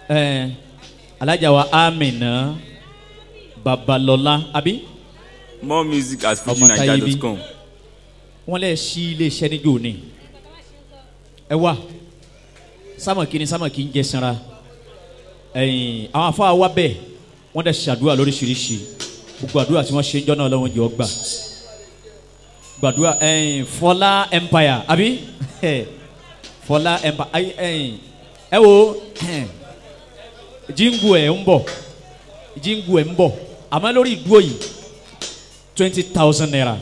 ẹ alájà wa amina babalọla àbí more music at Ọmọ Táyé bí. fujinaija.com. wọn lè ṣí iléeṣẹ́ níjó ni ẹ wá sámọ̀kì ni sámọ̀kì ń jẹ sanra ẹ̀yìn àwọn afọ àwa bẹ́ẹ̀ wọ́n dẹ̀ ṣàdúrà lóríṣiríṣi gbogbo àdúrà tí wọ́n ṣe ń jọ́ náà lọ́wọ́ jẹ́ ọgbà gbàdúrà ẹ̀yìn fọlá empire àbí fọlá empire ayi ẹ̀yìn ẹ wo jíǹgù ẹ̀ ń bọ̀ jíǹgù ẹ̀ ń bọ̀ àmọ́ lórí ìdúró yìí twenty thousand naira.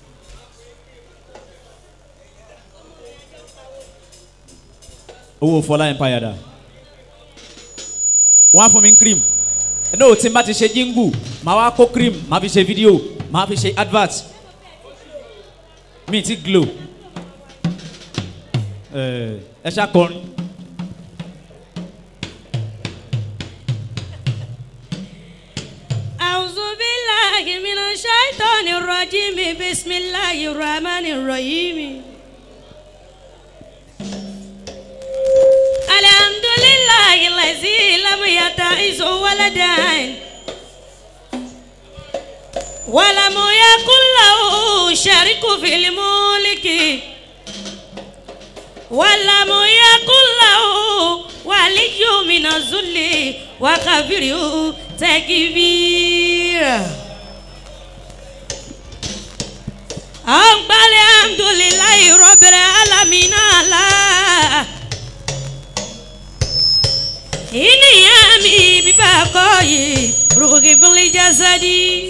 owó fọlá empire dà wọn á fún mi ní cream no tí n bá ti ṣe jingu màá wá kó cream màá fi ṣe fídíò màá fi ṣe advert mi ti glow ẹ ẹ ṣàkọrin أعوذ بالله من الشيطان الرجيم بسم الله الرحمن الرحيم الحمد لله الذي لم يتعز ولدا ولم يكن له شريك في الملك ولم يكن له ولي من الذل وكبره تكبيرا أقبل الحمد لله رب العالمين على إني أمي ببقاي روحي في الجسد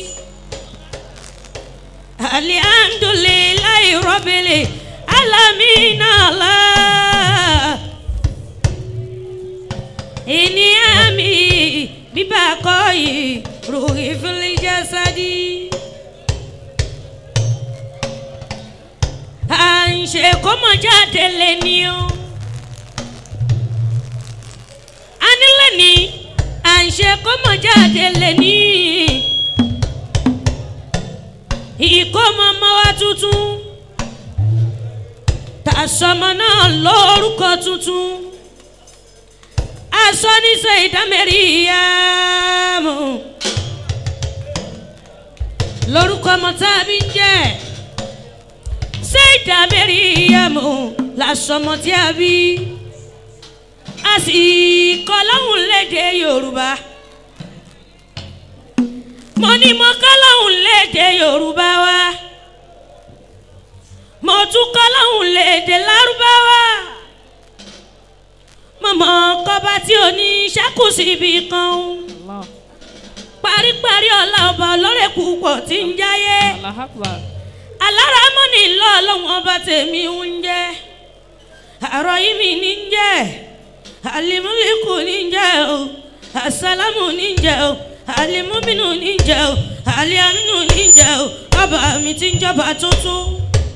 الحمد لله رب العالمين على إني أمي ببقاي روحي في الجسد à ń ṣe kó mọ̀ jáde lé ní o. a nílẹ̀ ní à ń ṣe kó mọ̀ jáde lé ní. ìkómọ ọmọ wa tuntun tàṣọmọ náà lórúkọ tuntun aṣọ níṣẹ́ ìdámẹ́rìíyàmù lórúkọ ọmọ tá a bí ń jẹ́ ṣé ìdámẹ́rìíyàmù làṣọmọ tí a bí a sì kọ́ lọ́hùn léde yorùbá mo ní mo kọ́ lọ́hùn léde yorùbá wa mo tún kọ́ lọ́hùn léde lárúbáwá mọ̀mọ́ kọ́ba tí o ní ṣẹ́kù síbi kan o. paríparí ọ̀la ọba ọlọ́rẹ̀ púpọ̀ tí ń jáyé. aláramọ́ni ńlọ ọlọ́run ọba tèmi ń jẹ́. àrọ̀ yìí mi ní ń jẹ́. alimuliku ní ń jẹ́ o. asalamu ní ń jẹ́ o. alimuminu ní ń jẹ́ o. aliaminu ní ń jẹ́ o. ọba mi ti ń jọba tuntun.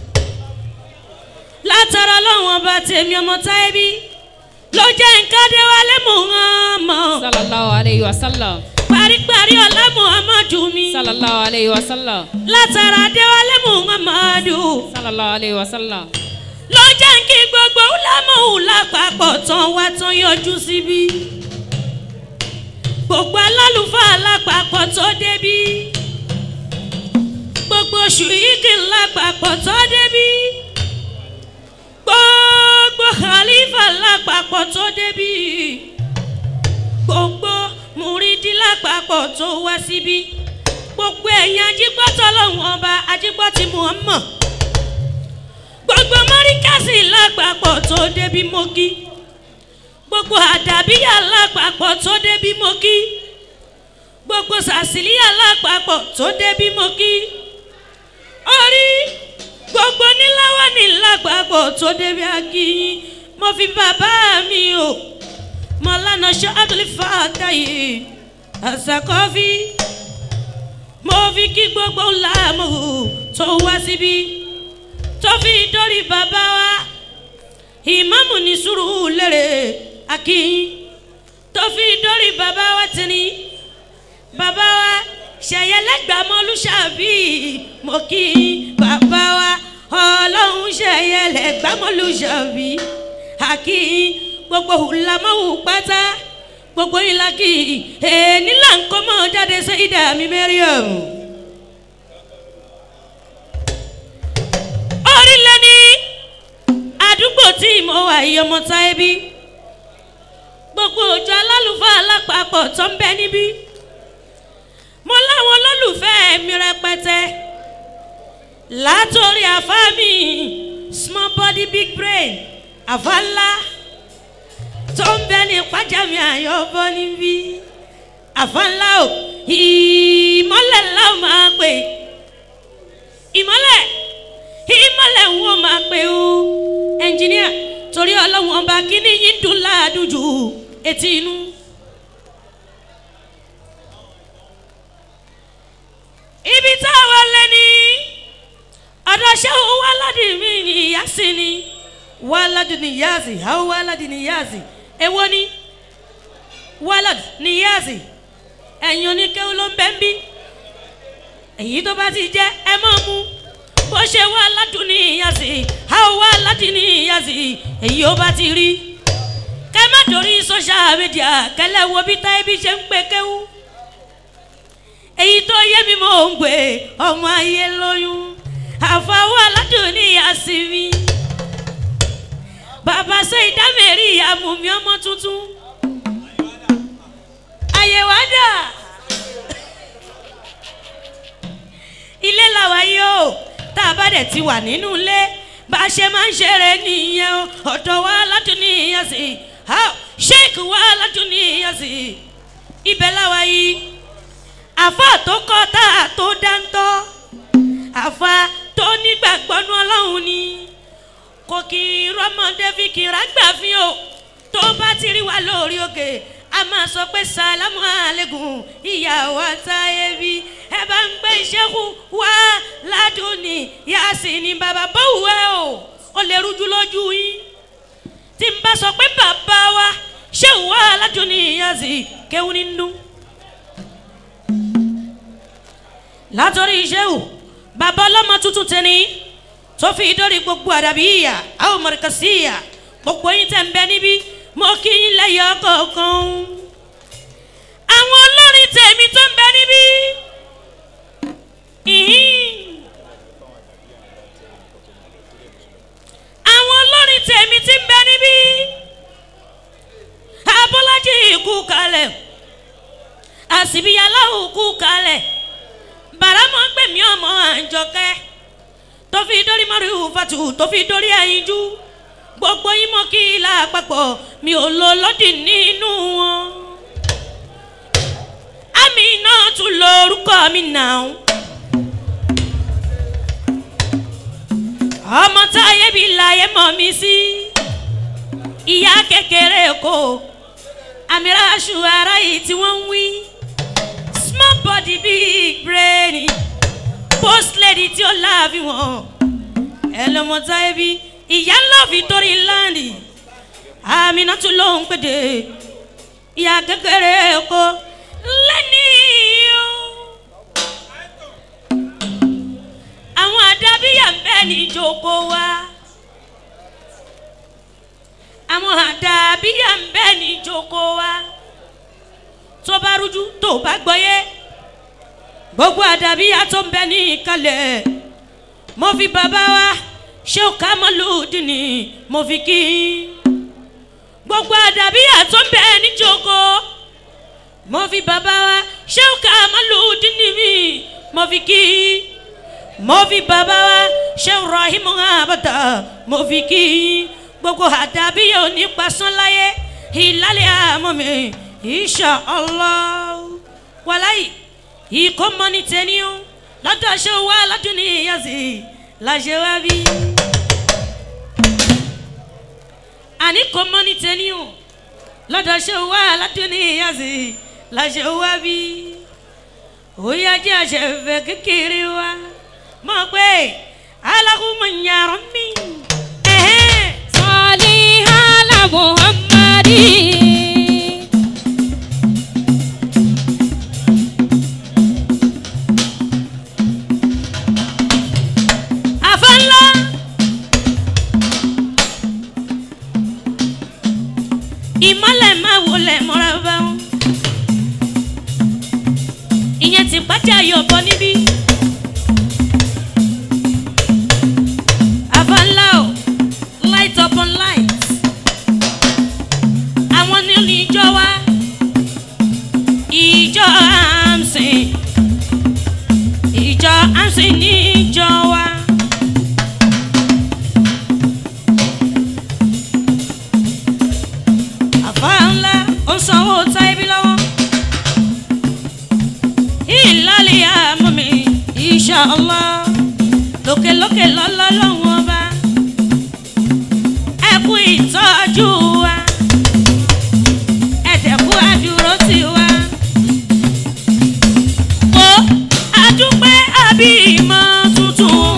látara ọlọ́run ọba tèmi ọmọ táyé bí ló jẹ́ nǹkan dé wálé muhammed. sallallahu alayhi wa sallam. paríparí ọlá muhammadu mi. sallallahu alayhi wa sallam. látara déwálé muhammadu. sallallahu alayhi wa sallam. ló jẹ́ kí gbogbo lámọ̀hù lápapọ̀ tán wá tán yọjú síbí. gbogbo alálùfáà lápapọ̀ tó débí. gbogbo ṣùyíkì lápapọ̀ tó débí gbogbo khalifa lápapọ̀ tó débí gbogbo mùrídìí lápapọ̀ tó wá síbí gbogbo ẹ̀yin ajígbọ́tọ̀ lọ́hùn ọba ajígbọ́tì muhammad gbogbo mọ́ríkàsì lápapọ̀ tó débí mọ́kí gbogbo àdàbíyà lápapọ̀ tó débí mọ́kí gbogbo sàsìlíyà lápapọ̀ tó débí mọ́kí orí gbogbo níláwá ní lápapọ̀ tó débi akíyín mo fi bàbá mi o mọ̀lánà ṣáàtúlì fàtàyè àṣàkọ́fí mo fi kí gbogbo làmú tó wá síbí tó fi dórí bàbá wa ìmáàmù ní sùúrù lérè akíyín tó fi dórí bàbá wa tìní bàbá wa ṣẹyẹlẹgbàmọlúṣàbí mo kí bàbá wa ọlọ́run ṣẹyẹlẹgbàmọlúṣàbí àkí gbogbo hùlámọ́hù pátá gbogbo yín la kí èèní là ń kọ́ mọ́ jáde sí ìdá mi mẹ́ríọ̀m. orílẹ̀ ní àdúgbò tí mo wà yìí ọmọ táyé bí gbogbo òjò alálùfáà lápapọ̀ tó ń bẹ níbí mo láwọn olólùfẹ́ mi rẹpẹtẹ látòrí àfa mi small body big brain àfa ńlá tó ń bẹ ní pàjáwìrì àyọ̀bọ níbí àfa ńlá o ìmọ̀lẹ̀ ńlá o máa pè ìmọ̀lẹ̀ ìmọ̀lẹ̀ ń wọ́n máa pè o ẹnjìníà torí ọlọ́run ọba kíní yín dùn láàdùn jù etí inú. ibi tá a wà lẹ́ni ọ̀dọ̀ ṣẹ́wó wàládì mi ni ìyá sí ni wàládì ni ìyá sí àwọn wàládì ni ìyá sí èwo ni wàládì ni ìyá sí ẹ̀yin oníkéwú ló ń bẹ́ ń bí èyí tó bá ti jẹ́ ẹ mọ̀ mú bó ṣe wàládì ni ìyá sí àwọn wàládì ni ìyá sí èyí ó bá ti rí kẹ́ má dorí social media kẹ́lẹ́ wo bí táyé bí ṣe ń pè kéwú èyí tó yé mi mò ń gbé ọmọ ayé lóyún àfọwọ́ aládùn ní àsìmí bàbá ṣe ìdámẹ́rì àmùmí ọmọ tuntun àyèwádà ilé làwa yìí o tá a bá dẹ̀ ti wà nínú ilé bá a ṣe máa ń ṣeré nìyẹn o ọ̀dọ̀ wa aládùn ní àsì sheik wa aládùn ní àsì ibẹ̀ làwa yìí àfa tó kọ́ tá a tó dáńtọ́ àfa tó nígbàgbọ́nú ọlọ́run ni kò kì í rọ́mọdé fi kì í rágbà fi o tó bá ti rí wa lórí òkè a máa sọ pé sàlámù àlẹ́gùn ìyàwó àtàyè bí ẹ bá ń gbé ìṣẹ́kù wá ládùn ní yàsí ni bàbá bọ́wù ẹ o ó lè rújú lójú yín tí n bá sọ pé bàbá wa ṣé wà ládùn ní yàsí kéwù ní dùn. látọ̀rí iṣẹ́ o bàbá ọlọ́mọ tuntun tẹni tó fi dórí gbogbo àdàbí ìyà àwọn mọ̀rẹ́kà sí ìyà gbogbo yín tẹ̀ ń bẹ níbí mo kí yín lẹ́yọ̀ kọ̀ọ̀kan àwọn olórin tèmi tó ń bẹ níbí àwọn olórin tèmi tí ń bẹ níbí abọ́lájì kú kalẹ̀ àsìbíyàlá kú kalẹ̀ bàrámọ̀ ń gbèmí ọmọ àǹjọkẹ́ tó fi dórí mọ́rí fatu tó fi dórí ẹ̀yinjú gbogbo yín mọ́ kí ilà àpapọ̀ mi ò lo lọ́dì nínú wọn. àmì náà tún lo orúkọ mi náà. ọmọ táyé bí láyé mọ̀ mí sí ìyá kékeré kò àmì ráṣù ara yìí tí wọ́n ń wí small body big brain post lady tí ó láàfin wọn ẹ lọmọ táyé bí ìyá ńlá victory land àmìnà tún ló ń pèdè ìyá kékeré kó lẹ́ni o àwọn àdábíyà ń bẹ́ ní ìjókòó wa àwọn àdábíyà ń bẹ́ ní ìjókòó wa tó bá rújú tó bá gbọ́yé gbogbo àdàbíyà tó ń bẹ ní ìkàlẹ̀ mo fi bàbá wa ṣé o ká mọ́ lòdì ni mo fi kí gbogbo àdàbíyà tó ń bẹ ní joko mo fi bàbá wa ṣé o ká mọ́ lòdì ni mi mo fi kí mo fi bàbá wa ṣé o rahimu abata mo fi kí gbogbo àdàbíyà ò ní pasán láyé ìlàlẹ̀ àmọ́ mi insha allah wàláyé ìkómọ́ni tẹ́ni o lọ́dọ̀ ṣe wá lọ́dún ní ìyàsí láṣẹ wá bí. àní kómọ́ni tẹ́ni o lọ́dọ̀ ṣe wá lọ́dún ní ìyàsí láṣẹ wá bí. òyà jẹ́ àṣẹfẹ́ kékeré wa mọ̀ pé alákùnmọ̀ nyàrá mi. sọ́ọ́lì hàlà muhammadi. àfẹ́ńlá. ìmọ̀lẹ̀ máa wọlé mọ́ra bá wọn. ajá yọ̀bọ níbí. Avalao light upon light. Àwọn ní ní ìjọ wa. Ìjọ Amsin. Ìjọ Amsin ní ìjọ wa. Àfa ńlá ó sanwó táìbí lọ́wọ́. Ìlàlẹ̀ àmọ́ mi, insha Allah lókèlókè lọ́lọ́ lọ́wọ́ ọba ẹ kú ìtọ́jú wa ẹ dẹ̀ kú àdúró sí wa. wo adúpẹ́ àbí ìmọ̀ tuntun.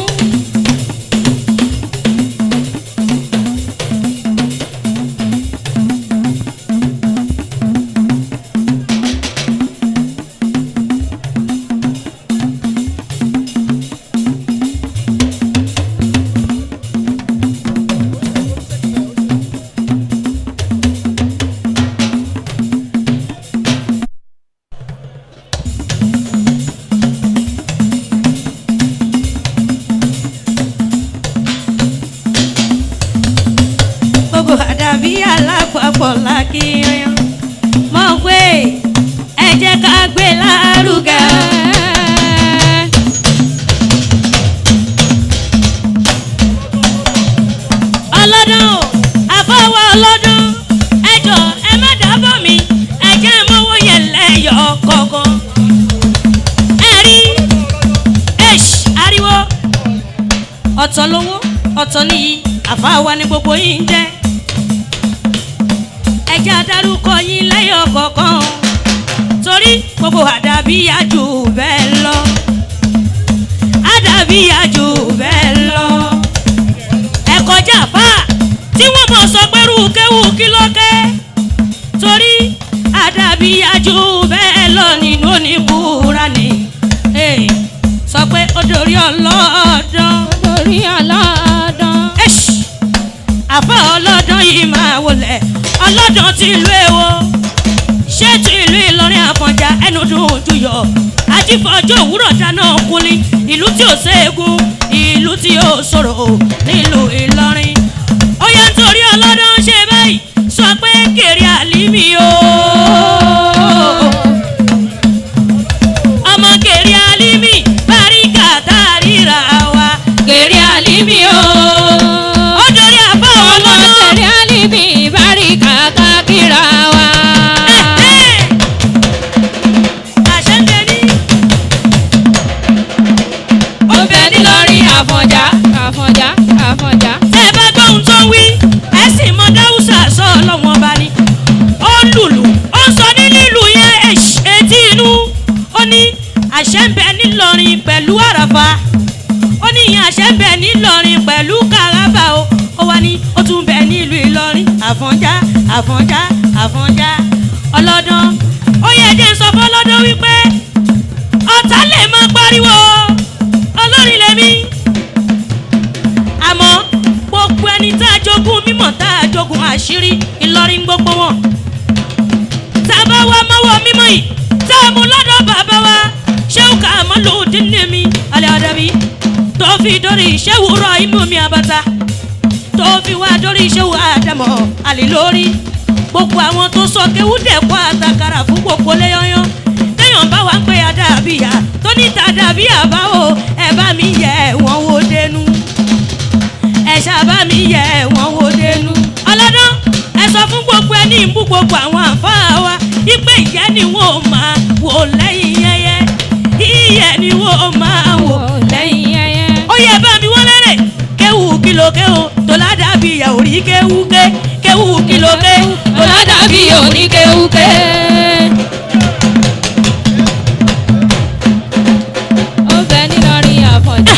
gbogbo àdàbí alápapọ̀ lákìyàn mọ̀ pé ẹ jẹ́ ká gbé lárugẹ. ọlọ́dún o àfọwọ́ ọlọ́dún ẹ jọ ẹ má dábọ̀ mi ẹ jẹ́ mọ́wọ́ yẹn lẹ́yọ̀ kọ̀ọ̀kan. ẹ rí ẹ̀ṣ ariwo ọ̀tọ̀ lówó ọ̀tọ̀ níyì àfáwa ni gbogbo yìí ń jẹ́ ẹjẹ́ adarúkọ yín lẹ́yọ̀ kọ̀ọ̀kan torí gbogbo àdàbí yájú bẹ́ẹ̀ lọ àdàbí yájú bẹ́ẹ̀ lọ ẹ kọjá àfá tí wọ́n mọ̀ sọ pé rúkẹ́wù kí ló kẹ́ torí àdàbí yájú bẹ́ẹ̀ lọ nínú oníbúra ni Eh, sọ pé ó dorí ọlọ́dún lórí ọlọ́dún. ẹ̀ṣ àbá ọlọ́dún yìí máa wọlé ọlọ́dún ti ìlú èwo ṣé ti ìlú ìlọrin àfọ̀njá ẹnu dùn ojú yọ àjífọ́jọ́ òwúrọ̀ dáná kúnlí ìlú tí ò ségun ìlú tí ò sọ̀rọ̀ nílùú ìlọrin ó yẹ nítorí ọlọ́dún ṣe báyìí sọ pé kèrè àlímì o ọmọ kèrè àlímì báríkà tá a ríra wa kèrè àlìmí o. ó dorí àbá ọmọ ọlọ́dún. kèrè àlìmí báríkà kákìrà wa. ọbẹ̀ nílọrin àfọ̀njá àfọ̀njá àfọ̀njá. tẹ́ ẹ bá gbọ́ ohun tó ń wí ẹ sì mọ dáhùsà sọ ọlọ́wọ́n ọba ni ó lùlù ó sọ ní lílù yẹn èṣ- etí inú ó ní àṣẹ ń bẹ nílọrin pẹ̀lú àràfà ó ní ìyẹn àṣẹ ń bẹ nílọrin pẹ̀lú kàràbà o ó wá ní ó tún bẹ nílùú ìlọrin àfọ̀njá àfọ̀njá àfọ̀njá ọlọ́dún ó yẹ jẹ́ sọ fọlọ́dún wípé ọ̀tá lè máa pariwo olórin lèmi àmọ́ gbogbo ẹni tá a jogún mímọ̀ tá a jogún àṣírí ìlọrin gbogbo wọn. tá a bá wá mọ́wọ́ mímọ́ yìí tá a mú lọ́dọ̀ bàbá wa ṣéwù ká mọ́ lòdì nèmi alẹ́ ọ̀dàbí tó fi dórí ṣéwù rọ imú mi àbàtà tó fi wá dórí ṣéwù àdàmọ̀ àlè lórí gbogbo àwọn tó sọ kéwú dẹ̀kọ́ àtàkàrà fún gbogbo léyọ́yọ́ téèyàn bá wá ń pè àdàbíyà tó ní tàdàbíyà báwo ẹ bá mi yẹ wọ́n wò dénú ẹ ṣàbá mi yẹ wọn wò dénú. ọlọ́dún ẹ sọ fún gbogbo ẹni ìbú gbogbo àwọn àǹfààní wa ipe ìyẹn ni wọn ò máa wò lẹ́yìn ẹyẹ ìyẹn ni wọn ò máa wò. lẹ́yìn ẹyẹ. ó yẹ bá mi wọ́n lẹ́rẹ̀ kéwù kìlọ̀ kéwù tó ládàbí ìyà ò rí kéwù ké kéwù kìlọ̀ ké tó ládàbí Ọ̀làdàbí oníkéwúké. ọbẹ̀ nílọrin àfọ̀njá.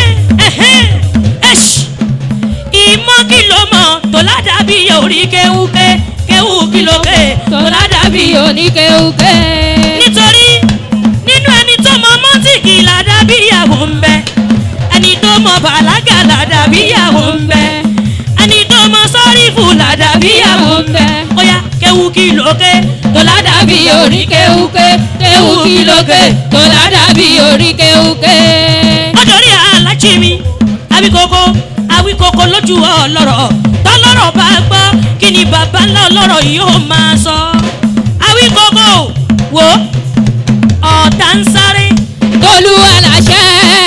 ìmọ̀ kìlọ̀ mọ̀ tó ládàbí ìyà ò rí kéwù ké kéwù kìlọ̀ ké tó ládàbí Ọ̀làdàbí oníkéwúké. nítorí nínú ẹni tó mọ mọ́tìkì ládàbíyàwó ń bẹ ẹni tó mọ bàlágà ládàbíyàwó ń bẹ ẹni tó mọ sọ́rífù ládàbíyàwó ń bẹ ó yá kéwu kí lókè tó ládàbí ládàbí orí kéwúké kéwú kí lókè tó ládàbí orí kéwúké. ọjọ́rí alájí mi awíkoko awíkoko lójú ọlọ́rọ̀ tọ́lọ́rọ̀ bá gbọ́ kí ni bàbá ńlá ọlọ́rọ̀ yóò máa sọ. awíkoko wo ọ̀tá ń sáré olúwa làṣẹ.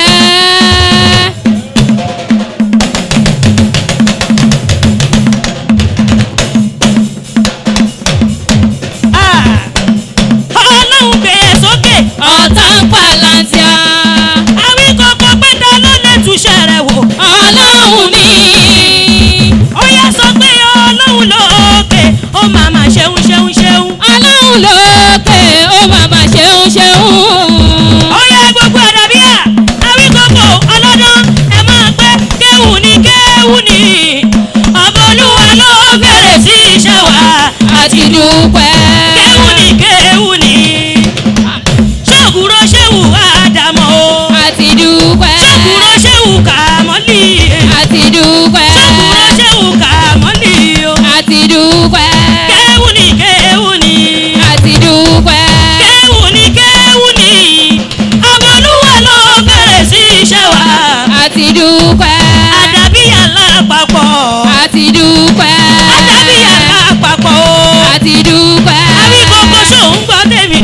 Ah! ọlọ́run gbé e sókè ọ̀tá ń pa lantia. awíkoko pẹ́ta ló lè túṣẹ́ rẹ̀ wò. ọlọ́run ni. ó yẹ sọ pé ọlọ́run lókè ó máa ma ṣeun ṣeun ṣeun. ọlọ́run lókè ó màmá ṣeun ṣeun. ó yẹ gbogbo ọ̀dà bíyà awíkoko ọlọ́dún ẹ máa pẹ́ kéwù ní kéwù ní. ọba olúwa ló bẹ̀rẹ̀ sí iṣẹ́ wa àti dúpẹ́. kéwù ní kéwù ní. ṣọ́ọ̀gùrọ̀ ṣéwù àdàmọ́ o. àti dúpẹ́. ṣọ́ọ̀gùrọ̀ ṣéwù kàmọ́lì. àti dúpẹ́. ṣọ́ọ̀gùrọ̀ ṣéwù kàmọ́lì o. àti dúpẹ́. kéwù ní kéwù ní. àti dúpẹ́. kéwù ní kéwù ní. ọba olúwa ló bẹ̀rẹ̀ sí iṣẹ́ wa. àti dúpẹ́. àdàbíyà lápapọ̀. àti dúpẹ́. àdàbíyà lápapọ̀ o. àti dúpẹ́. àbí kókó ṣòun gbọ́ tèmi.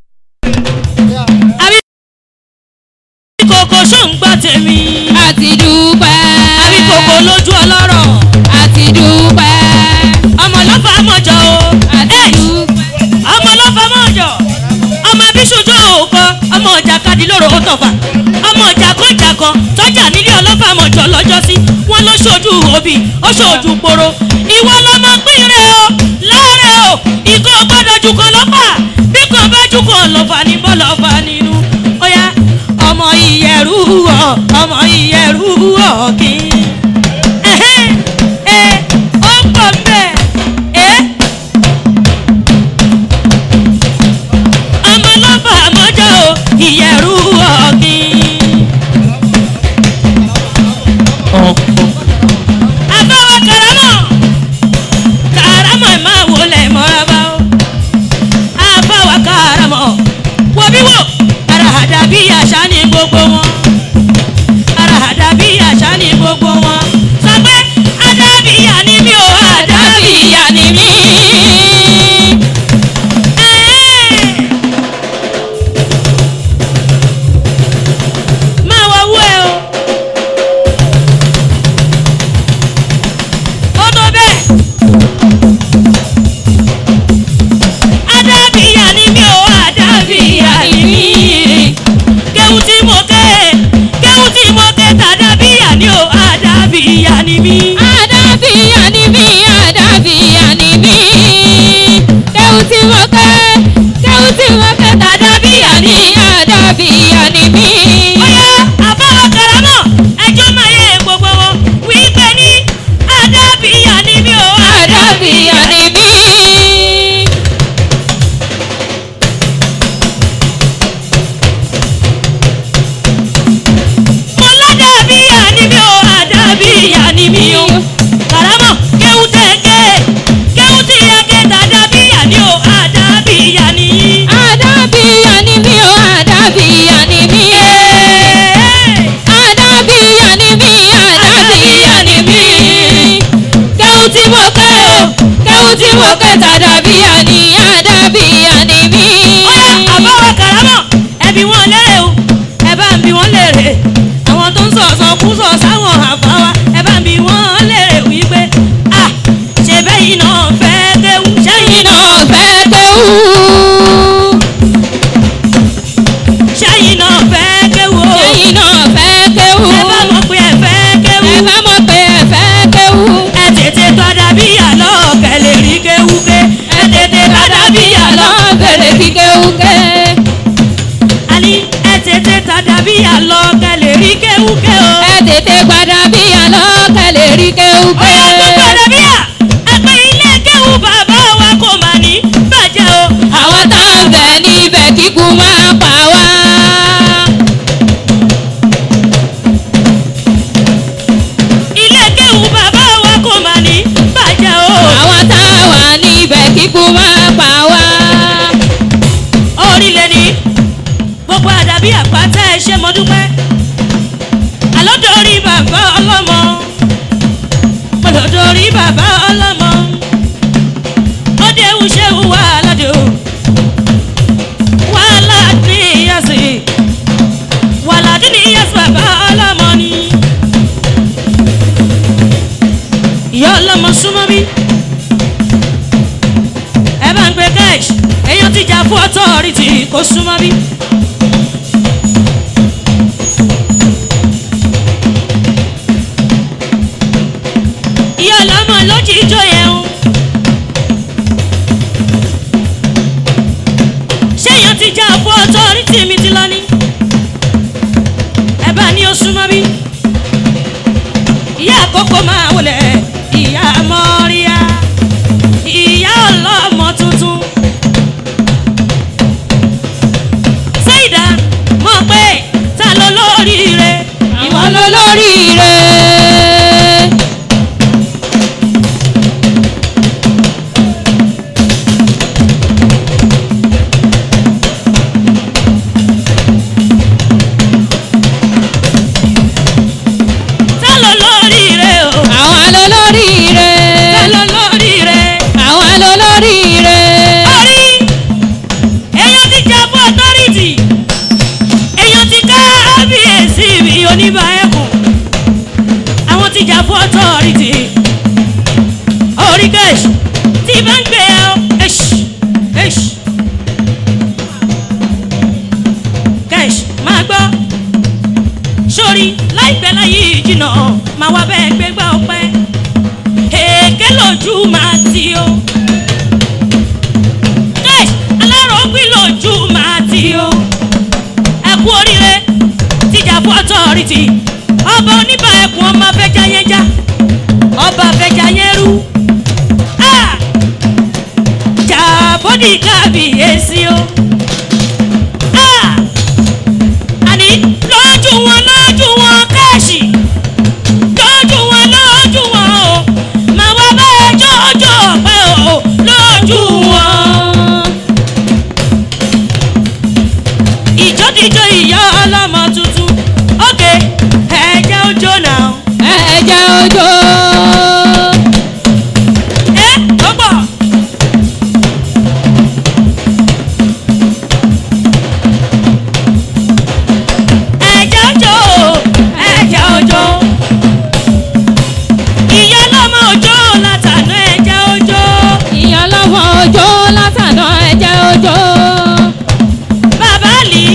àbí kókó ṣòun gbọ́ tèmi. àti dúpẹ́. àbí kókó lójú ọlọ́rọ̀. àti dúpẹ́. ọmọ ló fa mọ́jọ o. àti Ẹ́ẹ̀, dúpẹ́. ọmọ ló fa mọ́jọ. ọmọ bíṣojú òkọ ọmọ ọjà kadìlóró ó tọ̀fà. ọmọ ọjà kọjà kan tọ́jà nílé ọlọ́fà mọ́jọ lọ́jọ́sí. wọ́n ló ṣojú òbí ó ṣojú poro. ìwọ lọmọ pínrẹ o láàrẹ o ìkó gbọ́dọ̀ jù kan lọ́fà bí kan bá jù kan lọ́fà ní bọ́lọ́fà nínú. ó yá ọmọ ìyẹ̀rú ọ̀ ọmọ ìyẹ̀rú ọ̀ kí. ẹ̀hẹ́n, ẹ̀, ó pọ̀ mbẹ́ ẹ̀. ọmọ lọ́fà mọ́jọ́ o ìyẹ̀rú ọ̀gbìn. àbáwá karamọ̀ karamọ̀ ẹ̀ máa wọlé mọ́ra o. àbáwá karamọ̀ wọ bí wò àràhàdà bí àṣà ní gbogbo wọn. àràhàdà bí àṣà ní gbogbo wọn. sọ pé àdàbíyà ni mí o àdàbíyà ni mí. Ẹ́ẹ̀. máa wá wú ẹ o. ó tó bẹ́ẹ̀. adábíyà ni mí o adábíyà ni mí. kéwù tí mo ké kéwù tí mo ké tàdábíyà ni o adábíyà ni mí. àdàbíyà ni mí àdàbíyà ni mí. kéwù tí mo ké kéwù tí mo ké tàdàbíyà ni àdàbíyà ni mí. Ọ̀yá àbáwọ̀ karamọ̀ ẹjọ́ máa yẹ gbogbo wọn wípé ní adábíyà ni mí o àdàbíyà ni mí. mo ládàbíyà ni mí o àdàbíyà ni mí o karamọ̀ kéwù tẹ̀gẹ́ kéwù tí yẹ ké tàdàbíyà ni o àdàbíyà ni yín. àdàbíyà ni mí o àdàbíyà ni mí. àdàbíyà ni mí àdàbíyà ni mí. kéwù tí mo ké o kéwù tí mo ké tàdàbíyà ni àdàbíyà ni mí. Ọ̀yá àbáwọ̀ karamọ̀ ẹbí wọn lérè o ẹ bá ń bi wọn lérè àwọn tó ń sọ̀sọ̀ kú sọ̀ sáwọn àbáwá ẹ bá ń bi wọn lérè wípé à ṣe bẹ́yìn náà fẹ́ kéwù ṣẹ́yìn iná fẹ́ kéwù. ṣẹ́yìn náà fẹ́ kéwù o ẹ̀yin náà fẹ́ kéwù. ẹ bá mọ̀ pé ẹ fẹ́ kéwù ẹ bá mọ̀ pé ẹ fẹ́ kéwù. ẹ tètè padà bí àlọ́ kẹlẹ̀ rí kéwù ké ẹ tètè authority kò súnmọ́ bí. ìyá ọlọ́mọ ló jí ijó yẹn o. ṣéyàn ti já fún authority mi ti lọ ní. ẹ bá ní o súnmọ́ bí. ìyá àkókò máa wọlé ìyá mọ́ríyá ìyá ọlọ́mọ tuntun. ṣéyìdá mọ̀ pé ta ló lóríire. àwọn lólóríire. ta ló lóríire o. àwọn lólóríire. ta ló lóríire. àwọn lólóríire. orí èèyàn ti jà fún authority èèyàn ti kábíyèsí mi oníbà ẹkùn àwọn ti jà fún authority orí kẹ́ṣ tí bá ń gbé ẹ ọ ẹṣ ẹṣ kẹ́ṣ máa gbọ́ sórí láìpẹ́ láyé ìjìnà máa wá bẹ́ẹ̀ gbégbá ọpẹ́ èké lójú máa ti o ẹ alárògbìn lójú máa ti o ẹ kú oríire tíjà fún ọtọrìtì ọba oníbà ẹkùn ọmọ afẹjá yẹn já ọba afẹjá yẹn rú Ah! jàbọ́dì kábíyèsí o Ah! àní lójú wọn lójú wọn káàṣì lójú wọn lójú wọn o màá wá bẹ́ẹ̀ jọjọ pé o lójú wọn. ìjọ́díjọ́ ìyá ọlọ́mọ tuntun ókè ẹ̀jẹ̀ ojú náà. ẹ̀jẹ̀ òjò. ẹ ó pọ̀. ẹ̀jẹ̀ ojú ẹ̀jẹ̀ ojú ìyá ọlọ́mọ ojú látàná ẹ̀jẹ̀ ojú. ìyàn lọ́wọ́ òjò látàná ẹ̀jẹ̀ òjò. bàbá àlì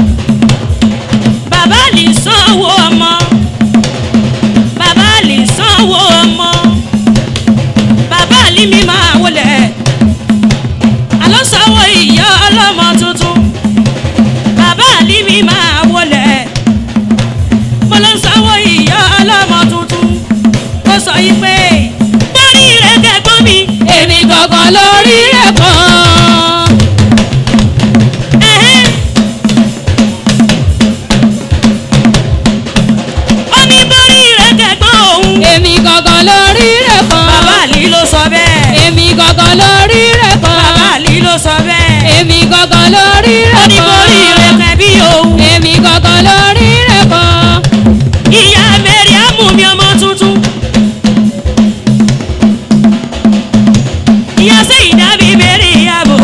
bàbá àlì sanwó ọmọ bàbá àlì sanwó ọmọ bàbá àlì mi máa wọlé àlọ́ sanwó ìyá ọlọ́mọ tuntun bàbá àlì mi máa wọlé mo lọ sanwó ìyá ọlọ́mọ tuntun ó sọ yìí pé gbórí rẹ̀ kẹ́gbọ́n mi èmi gangan lórí rẹ̀ kan. ẹ̀hẹ́n. ó ní gbórí rẹ̀ kẹ́gbọ́n òun. èmi gangan lórí rẹ̀ kan. bàbá àlì ló sọ bẹ́ẹ̀. èmi gangan lórí rẹ̀ kan. bàbá àlì ló sọ bẹ́ẹ̀. èmi gangan lórí ó rẹ̀ ní kan. borí rẹ̀ kẹ́ bí òun. èmi gangan lórí rẹ̀ kan. ìyá mẹ́rin á mú mi ọmọ tuntun. ìyá sẹ́yìn dábì bẹ̀rẹ̀ ìyàbò.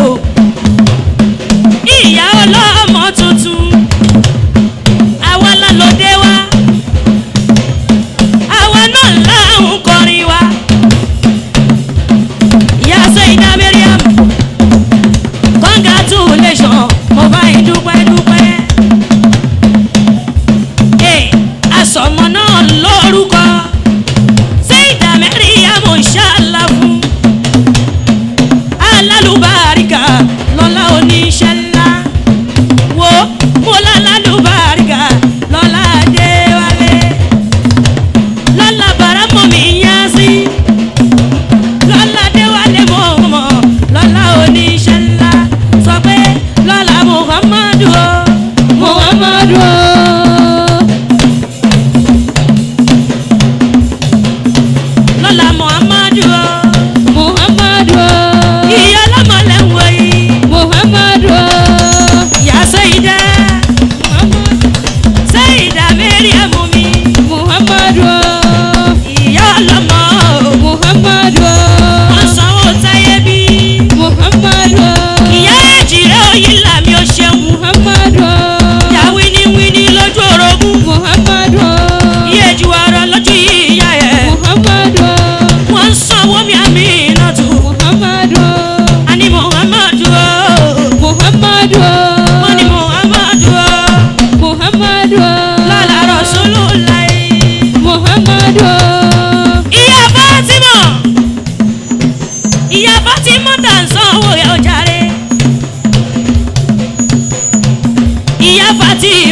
ìyá ọlọ́mọ tuntun. àwa la lòdè wa. àwa náà là ń kọrin wa. ìyá sẹ́yìn dábì bẹ̀rẹ̀ ìyàbò. congratulation mo bá yín dúpẹ́ dúpẹ́.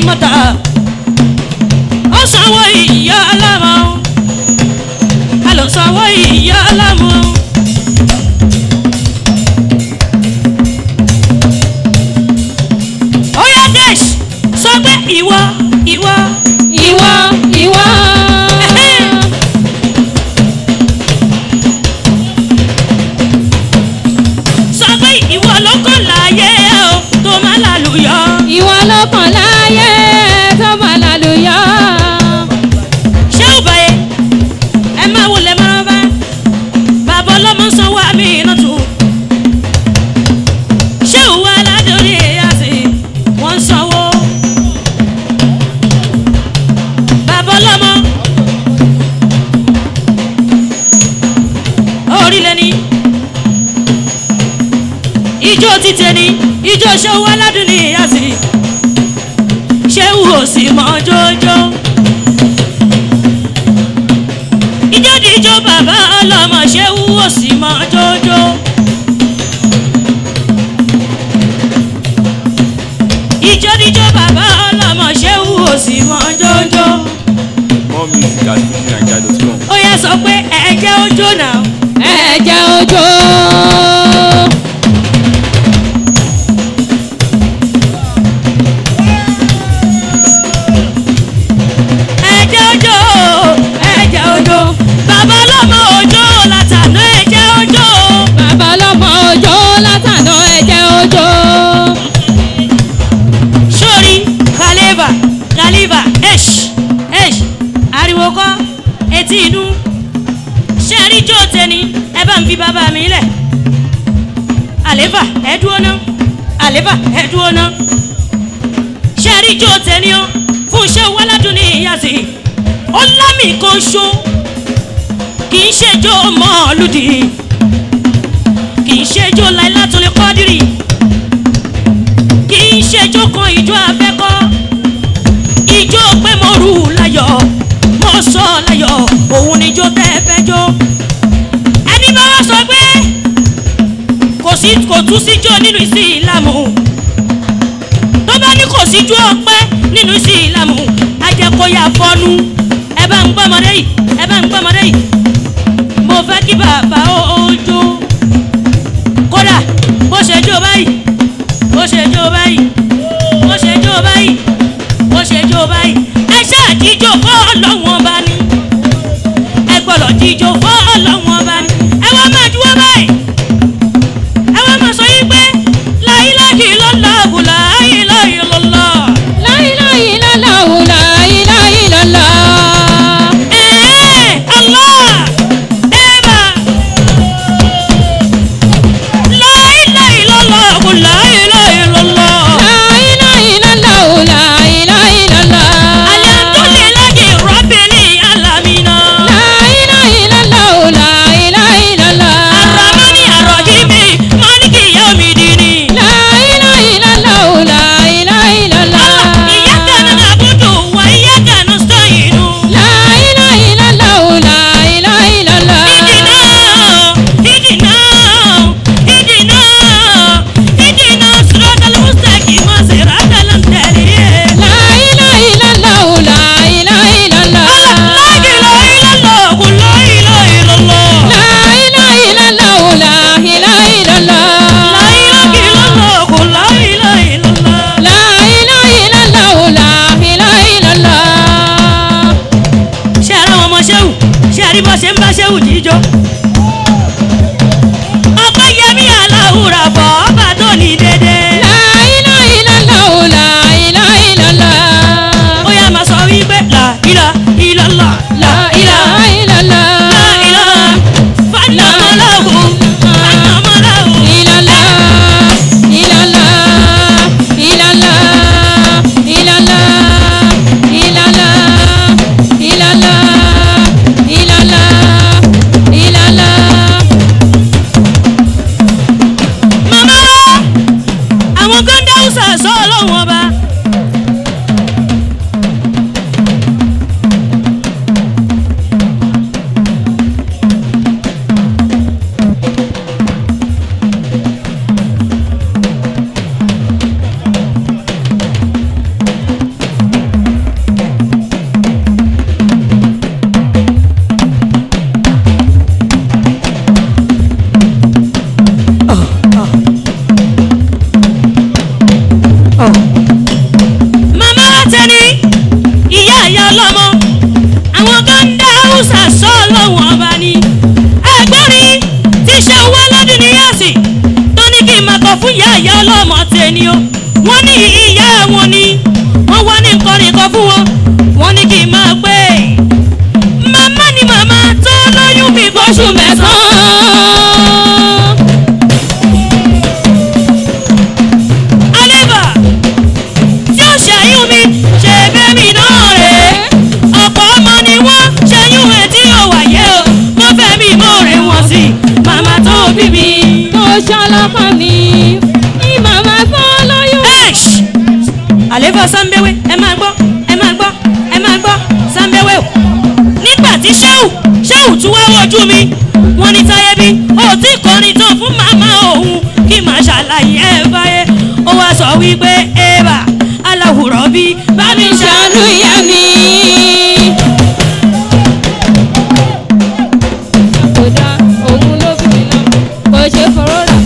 mọ́ta ó sanwó ìyá ọlọ́mọ a lọ sanwó ìyá ọlọ́mọ. ó yá gẹ̀ẹ́sì sọ pé ìwọ ìwọ ìwọ ìwọ. sọ pé ìwọ ló kàn láàyè o tó má lálùyọ. ìwọ ló kàn láyé tó máa lálùyọ. ṣé ò báyé ẹ máa wọlé máa bá bàbá ọlọ́mọ sanwó àmì iná tù. ṣé ò wá ládùúrí àti wọ́n ń sanwó. bàbá ọlọ́mọ orílẹ̀ ni ijó títẹ ni ijó ṣé ò wá ládùúrí àti ṣé ò sì mọ́ jójó. ìjọ́díjọ́ bàbá ọlọ́mọ ṣé wúwo sí mọ́ jójó. ìjọ́díjọ́ bàbá ọlọ́mọ ṣé wúwo sí mọ́ jójó. More music at fujininja.com. ó yẹ sọ pé ẹ̀jẹ̀ ojó náà. ẹ̀jẹ̀ òjò. ẹ̀jẹ̀ ojó ẹ̀jẹ̀ ojó bàbá ọlọ́mọ ojó látàná ẹ̀jẹ̀ ojó. bàbá ọlọ́mọ òjò látàná ẹ̀jẹ̀ òjò. sórí kàlífà kàlífà ẹ̀ṣ ẹ̀ṣ ariwo kọ́ etí inú ṣé rí jó tẹni ẹ bá ń fi bàbá mi lẹ̀ àléfà ẹ dúró ná àléfà ẹ dúró ná ṣé rí jó tẹni ọ fún iṣẹ́ wàládùn ní ìyàsí ó lámì kan ṣó kì í ṣe jó mọ́ọ̀lùdì kì í ṣe jó láìlátúlẹ̀ kọ́dírì kì í ṣe ijó kan ijó abẹ́kọ́ ijó pé mo rù láyọ̀ mo sọ láyọ̀ òun ni ijó tẹ́ ẹ fẹ́ jó ẹni bá wá sọ pé kò sí kò tún síjó nínú ìsìlámù tó bá ní kò síjó ọpẹ́ nínú ìsìlámù ajẹkọyà fọnú ẹ bá ń gbọmọdé yìí ẹ bá ń gbọmọdé yìí mo fẹ́ kí bàbá ó ó jó kódà bó ṣe jó báyìí bó ṣe jó báyìí bó ṣe jó báyìí bó ṣe jó báyìí ẹ ṣáà jíjó fọ́ ọlọ́wọ́n bá ní ẹ gbọ́dọ̀ jíjó fọ́ ọlọ́wọ́n bá ní ẹ wá máa dúró báyìí ẹ wá máa sọ yín pé láyíláyí lọ́lá àbùlà láyíláyí lọ́lá láyíláyí lọ́láwù láyíláyí lọ́lá. ẹ̀ẹ́ Allah ẹ̀bà láyíláyí lọ́lá àbùlà láyíláyí lọ́lá. láyíláyí lọ́láwù láyíláyí lọ́lá. Alhamdulillahi Rabbil Alamina. láyíláyí lọ́láwù láyíláyí ìyá ọlọ́mọ tẹni o wọ́n ní ìyá wọn ni wọ́n wá ní nǹkan nìkan fún wọn wọ́n ní kí n máa pé màmá ni màmá tó lóyún mi fóṣù mẹ́sàn-án. Aleba tí ó ṣẹ́yún mi ṣe bẹ́mi náà rè é ọ̀pọ̀ ọmọ ni wọ́n ṣẹ́yún ẹ̀ tí ò wáyé o wọ́n fẹ́ mi mọ́ rẹ̀ wọ́n sí màmá tó bí mi. tó ṣọlọ́kọ mi ní màmá tó lóyún. Ẹ̀ṣ! àléfà sáńbẹ́wé ẹ máa gbọ́ ẹ máa gbọ́ ẹ máa gbọ́ sáńbẹ́wé o nígbà tí ṣéwù ṣéwù tún wá wojú mi wọ́n ní táyé bí ó ti kọrin tán fún màmá òun kí màá ṣàlàyé ẹ báyé ó wá sọ wípé eva aláwùrọ̀ bí bá mi ṣàánú ṣàánú ìyá mi. kò dá òun ló bí mi lọ kò ṣe fọwọ́ rà.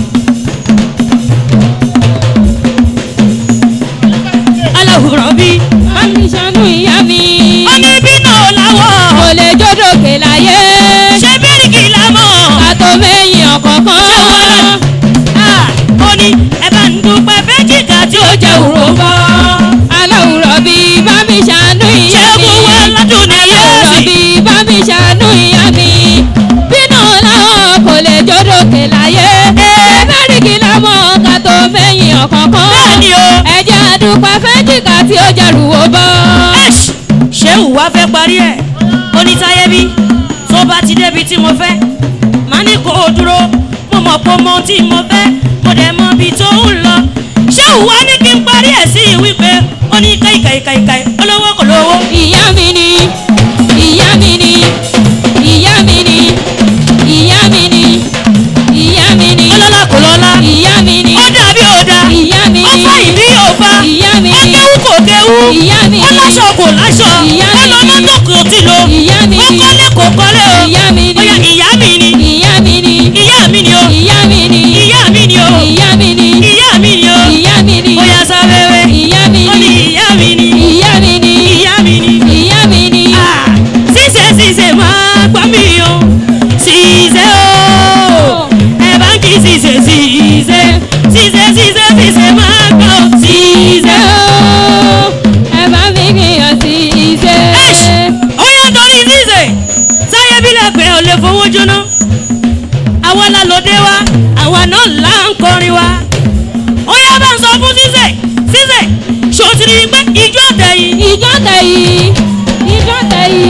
aláwùrọ̀ bí bá mi ṣàánú ìyá mi. ó ní bí náà láwọ̀ kò lè jódòkè láyé. ṣé bíríkì lámọ̀. kàtó mẹ́yìn ọ̀kọ̀ọ̀kan. Ah, ó ní ẹ bá ń dúpẹ́ fẹ́jìká tí ó jẹ́ òró bọ́. aláwùrọ̀ bí bá mi ṣàánú ìyá mi. ṣẹ́gun wá lọ́dún ní aláwùrọ̀ yẹ́sì. bí bá mi ṣàánú ìyá mi. bínú láwọn kò lè jódòkè láyé. ẹ̀ẹ́dẹ́rìkì lámọ̀ kàtó mẹ́yìn ọ̀kọ̀ọ̀kan. bẹ́ẹ̀ni o. ẹ jẹ́ àdúpẹ́ fẹ́jìká tí ó jẹ́ rúwó bọ́. Ẹ̀ṣ, ṣéwù wá fẹ́ parí ẹ̀ onítayébí tó bá ti débi tí mo fẹ́ má ní kó o dúró mo mọ̀ pé mo tí mo fẹ́ mo dẹ̀ mọ ibi tó ń lọ ṣéwù wá ní kí n parí ẹ̀ sí wípé ó ní káìkàìkàìkàì olówó kò lówó. ìyá mi ni ìyá mi ni ìyá mi ni ìyá mi ni ìyá mi ni ọlọ́lá kò lọ́lá ìyá mi ni ó dàbí òdà ìyá mi ó ni fà ìbí òfa ìyá mi ó ni kéwú kò kéwú ìyá mi ó ni láṣọ kò láṣọ Ìyá ó mi lọ ni. mọ́tò kò tí lo ìyá mi ó ni kọ́lé kò kọ́lé o ìyá mi ó yá ni ìyá mi ni ìyá mi ni ìyá mi ni o ìyá mi ni ìyá mi ni o ìyá mi ni ìyá mi ni o ìyá mi ni ó yá sáfẹ́fẹ́ ìyá mi ó ní ni ìyá mi ni ìyá mi ni ìyá mi ni ìyá mi ni Ah, ṣíṣe ṣíṣe máa gbọ́ mi o ṣíṣe o ẹ bá ń kí ṣíṣe ṣíṣe ṣíṣe ṣíṣe ṣíṣe máa gbọ́ ṣíṣe. ooo ẹ bá mi gbìyànjú sí iṣẹ́. ó yá torí ṣíṣe sáyé bílẹ̀ pé ò lè fowó jóná àwa la lòdè wa àwa náà là ń kọrin wa ó yá bá ń sọ fún ṣíṣe ṣíṣe ṣòtìrì pé ìjọ tẹ̀yìn ìjọ tẹ̀yí ìjọ tẹ̀yí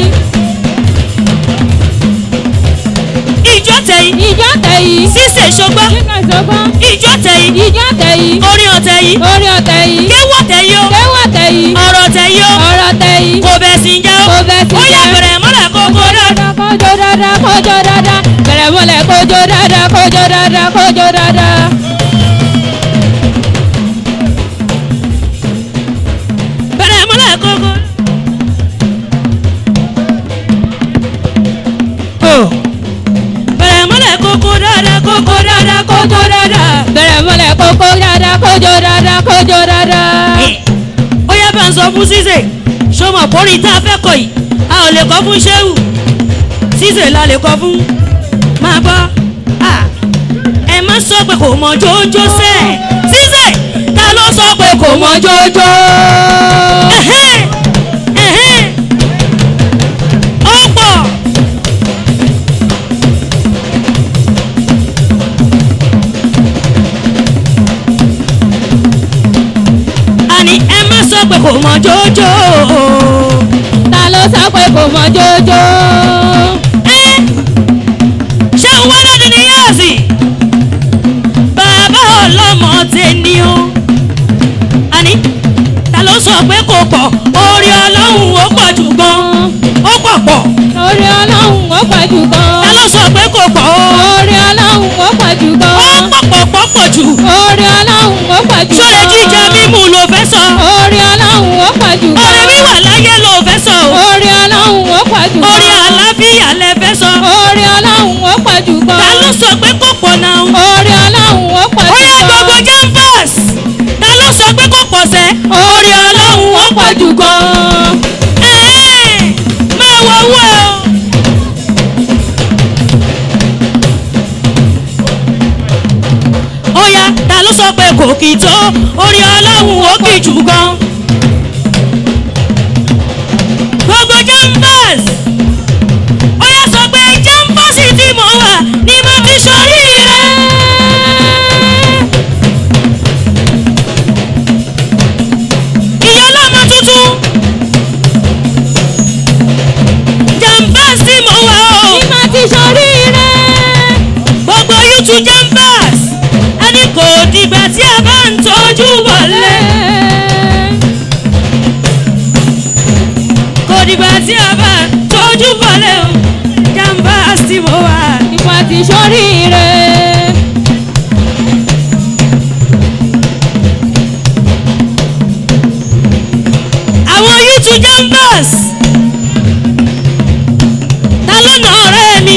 ìjọ tẹ̀yìn ìjọ tẹ̀yí ṣíṣe ṣọgbọ́n kíkà sọ́gbọ́n ìjọ tẹ̀yìn ìjọ tẹ̀yí orin ọ̀tẹ̀ yìí orí ọ̀tẹ̀ yìí kéwọ́ tẹ̀yìn o kéwà tẹ̀yí ọ̀rọ̀ tẹ̀yìn o ọ̀rọ̀ tẹ̀yí kò bẹ̀ sí jẹ́ o kò bẹ̀ sí ó yá jẹ́. bẹ̀rẹ̀ mọ́lẹ̀ kókó rẹ̀ kójó dáadáa kójó dáadáa bẹ̀rẹ̀ mọ́lẹ̀ kójó dáadáa kójó dáadáa kójó dáadáa. bẹ̀rẹ̀ mọ́lẹ̀ kókó. Oh. bẹ̀rẹ̀ mọ́lẹ̀ kókó dáadáa kókó dáadáa kókó dáadáa. bẹ̀rẹ̀ mọ́lẹ̀ kókó dáadáa kójó dáadáa kójó dáadáa. ó yá bá ń sọ fún ṣíṣe ṣọmọ kórìí tá a fẹ́ kọ yìí a ò lè kọ́ fún ṣéwù ṣíṣe la lè kọ́ fún máa gbọ́ Ah. ẹ má sọ pé kò mọ jójó sẹ́ ṣíṣe ta ló sọ pé kò mọ jójó. Ẹ̀hẹ́n, ẹ̀hẹ́n. ó pọ̀. àní ẹ má sọ pé kò mọ jójó. ta ló sọ pé kò mọ jójó. Ẹ́, ṣé òun wá lọ́dún ní yáàsì? bàbá ọlọ́mọ tẹni o. àní ta ló sọ pé kò pọ̀ orí ọlọ́run ó pọ̀ jù gan. ó pọ̀ pọ̀. orí ọlọ́run ó pọ̀ jù ta gan. ló sọ pé kò pọ̀ o. orí ọlọ́run ó pọ̀ jù ó gan. pọ̀ pọ̀ pọ̀ pọ̀ jù. orí ọlọ́run ó pọ̀ jù ṣó gan. jíjẹ mímu ló fẹ́ sọ. orí ọlọ́run ó pọ̀ jù gan. orí wíwà láyé ló fẹ́ sọ o. orí ọlọ́run ó pọ̀ jù gan. orí àlàáfíà lẹ fẹ́ sọ. orí ọlọ́run ó pọ̀ jù gan. ta ló sọ pé kò pọ̀ náà. orí ọlọ́run ó pọ̀ ó jù yá gan. gbogbo jambas ta ló sọ pé kò pọ̀ sẹ́. orí ọlọ́run ó pọ̀ jù gan. Ẹ̀ẹ́, máa wọ owó ẹ o. ó yá ta ló sọ pé kì tó orí ọlọ́run ó kì jù gan. gbogbo jambas ó yẹ sọ pé jambasi tí mo wà ní mo ti sọrí rẹ. ìyá ọlọ́mọ tuntun jambas tí mo wà o Ní máa ti sọrí rẹ̀. gbogbo youtube jambas ẹni kò dìgbà tí a bá ń tọ́jú wọlé kò dìgbà tí a bá ń tọ́jú wọlé o jambas tí mo wà. Ní máa ti sọrí rẹ̀. àwọn youtube jambas ta ló nà ọ̀rẹ́ mi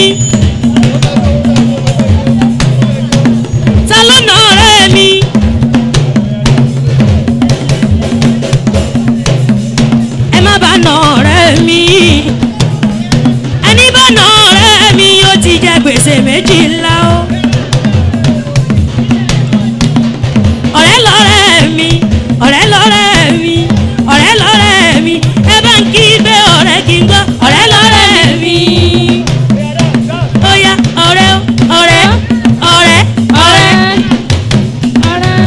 ta ló nà ọ̀rẹ́ mi ẹ má bá nà ọ̀rẹ́ mi ẹni bá nà ọ̀rẹ́ mi yóò ti jẹ gbèsè méjì ńlá o ọ̀rẹ́ lọ́rẹ́ mi ọ̀rẹ́ lọ́rẹ́ mi ọ̀rẹ́ lọ́rẹ́ mi ẹ bá ń kí gbé ọ̀rẹ́ kí n gbọ́ ọ̀rẹ́ lọ́rẹ́ mi. ó yá ọ̀rẹ́ o, ọ̀rẹ́ ọ̀rẹ́ ọ̀rẹ́. Ọ̀rẹ́.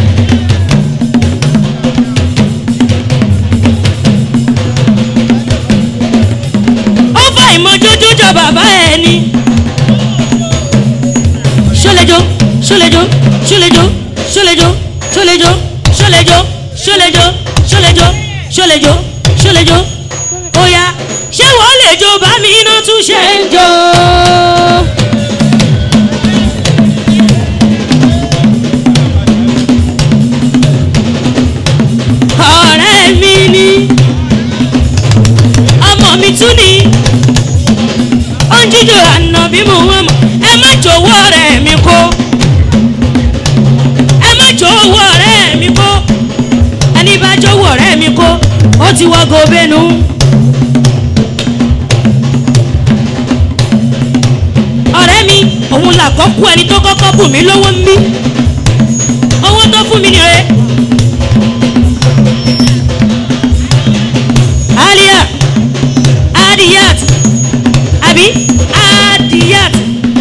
ó fà ìmọ̀jójó jọ bàbá ẹ ni. ṣọlẹ́jọ́ ṣọlẹ́jọ́ ṣọlẹ́jọ́ ṣọlẹ́jọ́ ṣọlẹ́jọ́ ṣọlẹ́jọ́ ṣọlẹ́jọ́ ṣọlẹ́jọ́ ṣọlẹ́jọ́ ṣọlẹ́jọ́ ó yá ṣé wọ́n lè jó bá mi iná tún ṣe ń jó. ọ̀rẹ́ mi ni ọmọ mi tún ni ó ń jíjó àná bí mo wọ́n mọ̀ ẹ má jọ̀wọ́ ọ̀rẹ́ mi kó ẹ má jọ̀wọ́ ọ̀rẹ́ mi kó ẹni bá jọ̀wọ́ ọ̀rẹ́ mi kó ó ti wọ́ gobenu. ọ̀rẹ́ mi òun làkọ́kọ́ ẹni tó kọ́kọ́ bù mí lówó ń bí owó tó fún mi nìyẹn. Alia Adiyat Abi Adiyat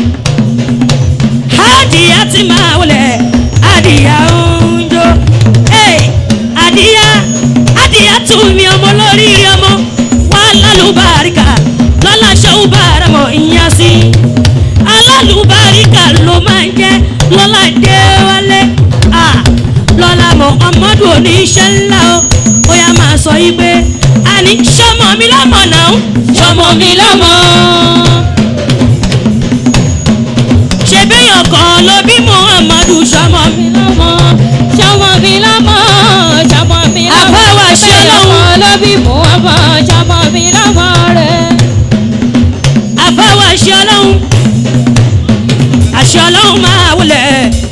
Adiyat máa wọlé Adiya oúnjọ Hey Adiya Adiya tún mi ọmọ lórí ọmọ wà lálùbáríkà lọ́la ṣẹ́wó bára mọ̀ ìyá sí alálùbáríkà ló máa ń jẹ́ lọ́la dé wálé ah lọ́la mọ̀ ọmọdé oníṣẹ́ ńlá o ó yá máa sọ yí pé àní sọmọ mi lọ́mọ náà sọmọ mi lọ́mọ. ṣe béèyàn kan ló bí muhammadu sọmọ mi lọ́mọ ṣọmọ mi lọ́mọ ṣọmọ mi lọ́mọ Àbáwá ṣe ọlọ́run. ló bí mú ọmọ ṣọmọ mi lọ́mọ rẹ̀. àfáwọ̀ àṣẹ ọlọ́run àṣẹ ọlọ́run máa wulẹ̀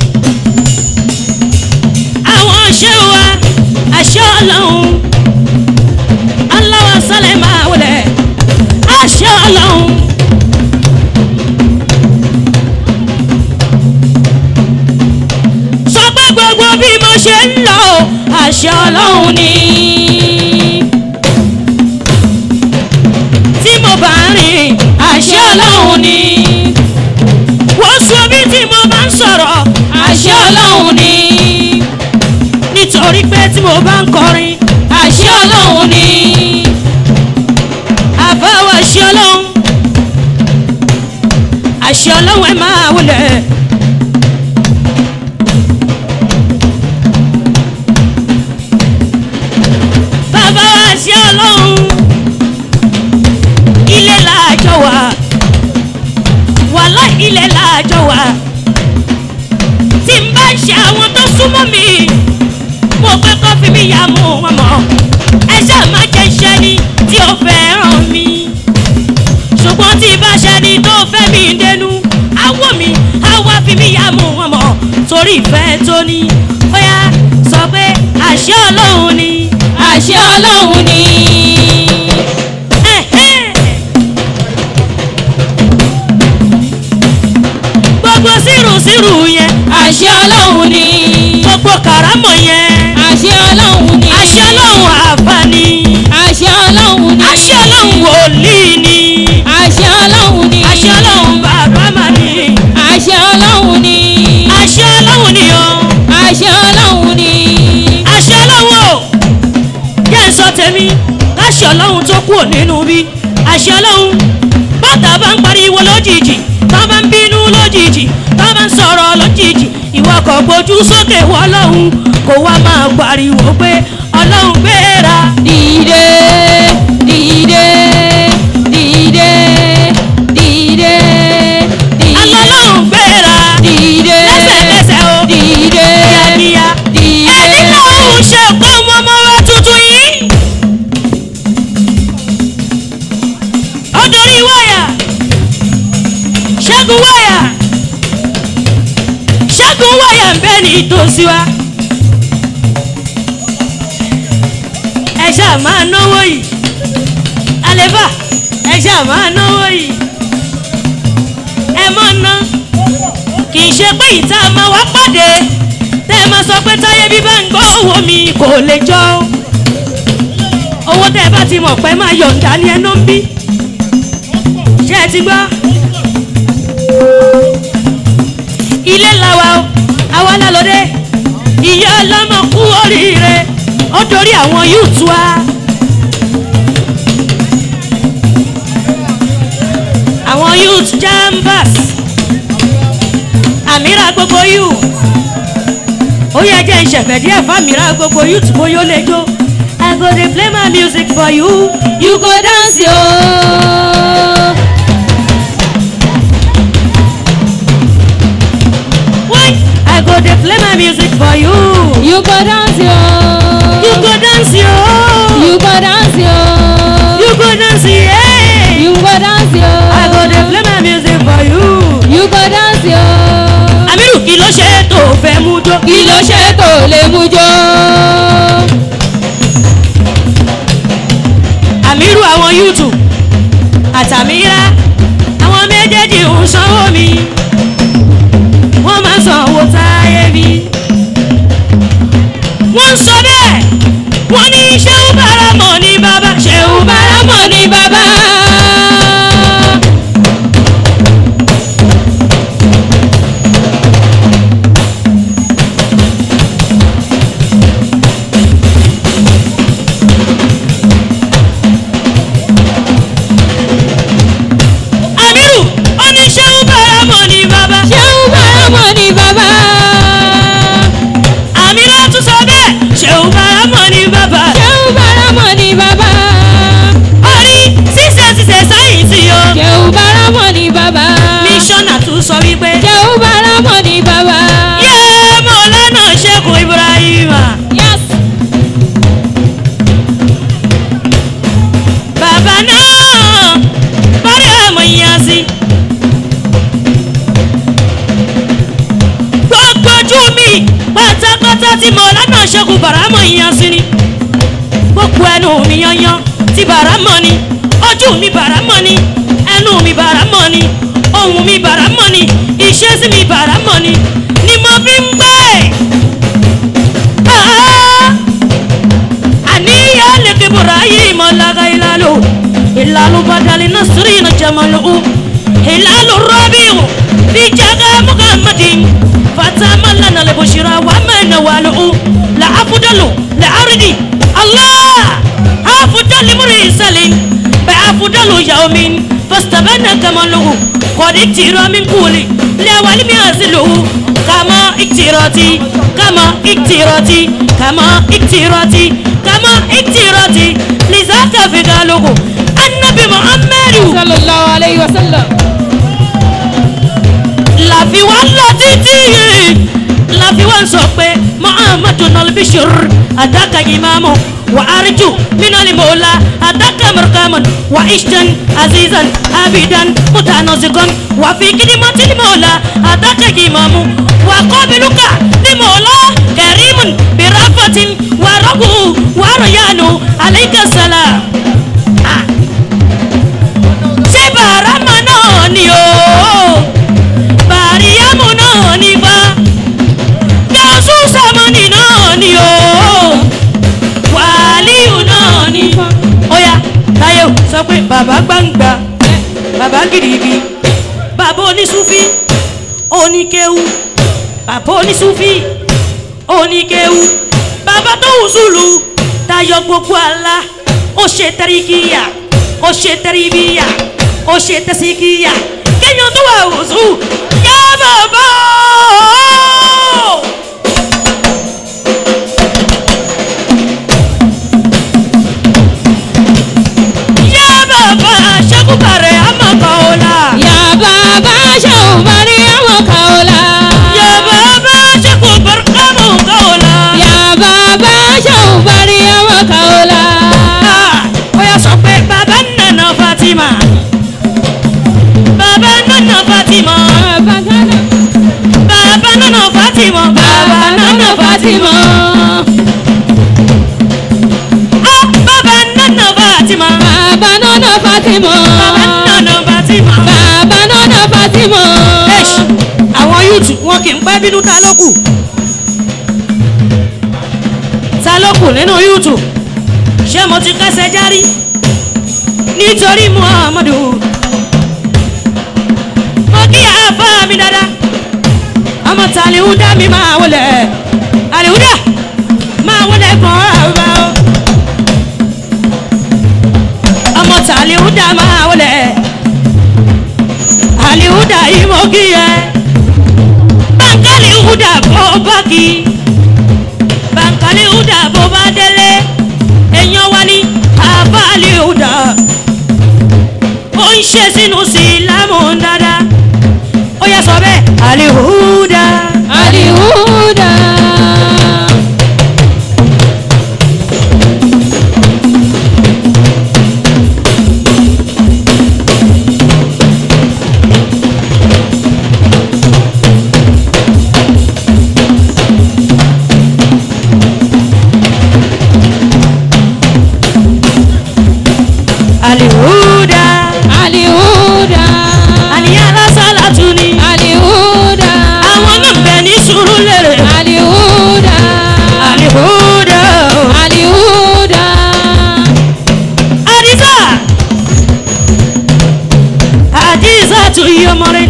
àwọn ṣé wa àṣẹ ọlọ́run aláwọ̀ sálẹ̀ máa wulẹ̀ àṣẹ ọlọ́run. sọ pé gbogbo bí mo ṣe ń lọ o, àṣẹ ọlọ́run ni. tí mo bá rìn àṣẹ ọlọ́run ni. wọ́n sọ bí tí mo bá ń sọ̀rọ̀ àṣẹ ọlọ́run ni. nítorí pé tí mo bá ń kọrin àṣẹ ọlọ́run ni. àbáwọ̀ àṣẹ ọlọ́run àṣẹ ọlọ́run ẹ máa wọlé. bàbá àṣẹ ọlọ́run ilé làjọ wà wàhálà ilé làjọ wà tí n bá ṣe àwọn tó súnmọ́ mi mo pé kó fi mi yà mú wọn mọ́ ẹ ṣáà má jẹ́ iṣẹ́ ni tí ó fẹ́ràn mi ṣùgbọ́n tí bá ṣe ni tó fẹ́ mi dénú àwọ̀ mi àwa fi mi yà mú wọn mọ́ torí ìfẹ́ tó ní ó yá sọ pé àṣẹ ọlọ́run ni àṣẹ ọlọ́run ni. Ẹ̀hẹ́. gbogbo sírùsírù yẹn àṣẹ ọlọ́run ni. tó gbogbo kàrámọ̀ yẹn àṣẹ ọlọ́run ni. àṣẹ ọlọ́run àbá ni àṣẹ ọlọ́run ni. àṣẹ ọlọ́run wòlíì ni àṣẹ ọlọ́run ni. àṣẹ ọlọ́run bàbá mà ni àṣẹ ọlọ́run ni. àṣẹ ọlọ́run ni o àṣẹ ọlọ́run ni. àṣẹ ọlọ́run o jẹ́ ń sọ tèmi káṣẹ ọlọ́run tó kúrò nínú bí àṣẹ ọlọ́run bàtà bá ń pariwo lójijì tá bá ń bínú lójijì tá bá ń sọ̀rọ̀ lójijì ìwọ kò gbójú sókè wọ ọlọ́run kó wá máa pariwo pé ọlọ́run gbéra dìde dìde dìde dìde dìde. alọ́lọ́run gbéra dìde lẹ́sẹ̀kẹsẹ̀ o dìde kíákíá dìde. ẹni lọ́run ṣe kó mọ́mọ́ wa tuntun yìí ó dorí wáyà ṣẹ́gun wáyà ṣẹ́gun wáyà ń bẹ ní ìtòsí wa ẹ ṣáà máa náwó yìí àlébà ẹ ṣáà máa náwó yìí ẹ mọ̀ ná kì í ṣe pé ìta máa wá pàdé tẹ́ ẹ máa sọ pé táyé bí bá ń gbọ́ owó mi kò lè jọ o owó tẹ́ ẹ bá ti mọ̀ pé máa yọ̀ǹda ní ẹnu ń bí ṣé ẹ ti gbọ́ ilé làwa o àwa lálọ́dẹ ìyá ọlọ́mọ kú oríire ó dorí àwọn yúùtù wa. àwọn youth jambas àmìrà gbogbo yù ó yẹ jẹ́ ìṣẹ̀fẹ̀ díẹ̀ fàmìrà gbogbo youth bóyá ó lè jó i go dey play my music for you you go dance yo. wait i go dey play my music for you you go dance yo. you go dance yo you go dance yo. you go dance yeah you go dance yo. i go dey play my music for you. you go dance yo. àmìrù kí ló ṣe tó fẹ́ mú jó kí ló ṣe tó lè mú jó. àmìrù àwọn yúùtù àtàmírà àwọn méjèèjì ń sanwó mi wọ́n máa sanwó táyé mi. wọ́n ń sọ bẹ́ẹ̀ wọ́n ní ṣéun báramọ̀ ní bàbá ṣéun báramọ̀ báramọ̀ ni bàbá. àmìrù ó ní ṣéun báramọ̀ ní bàbá ṣéun báramọ̀ ni bàbá. àmìrà tún sọ bẹ́ẹ̀ ṣéun báramọ̀ ní bàbá ṣéun báramọ̀ ni bàbá. orí ṣíṣe ṣíṣe sáyẹ̀nsì o ṣéun báramọ̀ ni bàbá. mísọ́nà tún sọ wípé ṣéun báramọ̀ ni bàbá. yéé mọ̀lánà ṣẹ́kù ibrahima. yes. bàbá náà bárí àmọ̀ ìyàn sí. gbogbo ojú mi pátápátá tí mo lánàá ṣẹ́kù bàrámọ̀ ìyàn sí ni. gbogbo ẹnu mi yanyan tí bàrámọ̀ ni ojú mi bàrámọ̀ ni ẹnu mi bàrámọ̀ ni ohun mi bàrámọ̀ ni ìṣesí mi bàrámọ̀ ni ni mo fi ń gbé. Ah! àníyàn lè fi ibrahim ọ̀làgà ìlàlù ìlàlù badàlì nasiri na jamalu ìlàlù rọ́bìwò ìjàgà muhammadin fatama lana lè bùsùrà wà mẹ́nà wàlù la afudalu la aridi allah afudalu murisalin bẹ afudalu yawmin fastabana kamalu kọ́ni tìrọ min kúli lẹ́wàlí mi àzìlù kama iktirati kama iktirati kama iktirati kama iktirati lizaka fi galugu annabi muhammadu sallallahu alayhi wa sallam. láfi wá lọ títí láfi wá sọ pé muhammadu nalbishir adaka imamu wa arju minali mola adaka markaman wa ishtan azizan abidan mutanasikan wa fi kidimati limola adaka imamu wa qabiluka limola karimun birafatin wa ragu wa rayanu alayka salam ah. ṣé bàrámà náà ni o bàríyámù náà ní bá yọ̀ọ́sù sàmọ́ sọ pé bàbá gbangba bàbá gidigidi bàbá onísúfí oníkéwu bàbá onísúfí oníkéwu bàbá tó wùsùlù tayọ gbogbo àlá ó ṣe tẹríkìyà ó ṣe tẹríbíyà ó ṣe tẹsíkìyà kéèyàn tó wà wùsù yá bàbá o. yá bàbá ṣẹ́kùbàrẹ̀ àmàkàọ́lá. Ya baba shau Mariam kaula. yá bàbá ṣẹ́kùbàrẹ̀ àmàkàọ́lá. Ya baba shau Mariam kaula. ó yà sọ pé bàbá nana fatima bàbá nana fatima Baba gana. bàbá nana fatima Baba nana Fatima. ah bàbá nana fatima Baba nana Fatima. bàbá nana fatima. Baba nana Fatima. Eish, àwọn yúùtù wọn kì í pẹ́ bínú ta ló kù ta ló kù nínú yúùtù ṣé mo ti kẹsẹ̀ járí nítorí muhammadu mo kí àáfà mi dáadáa ọmọ tàlíhúdà mi máa wọlé àlíhúdà máa wọlé gan àbá o ọmọ tàlíhúdà máa wọlé àlíhúdà yìí mo kí ẹ bàǹkálì húdà bó bá kí bàǹkálì húdà bó bá délé èèyàn wá ní àbálì húdà ó ń ṣe sínú sílámù dáadáa ó yẹ sọ bẹ́ẹ̀ àlíhúdà Alihuda. àlíhúdà Alihuda. àníyàn lásàlá tún ni Alihuda. àwọn náà bẹ̀ ní sùúrù lérè Alihuda. àlíhúdà Alihuda. àdìsá àdìsá tún yí ọmọ rẹ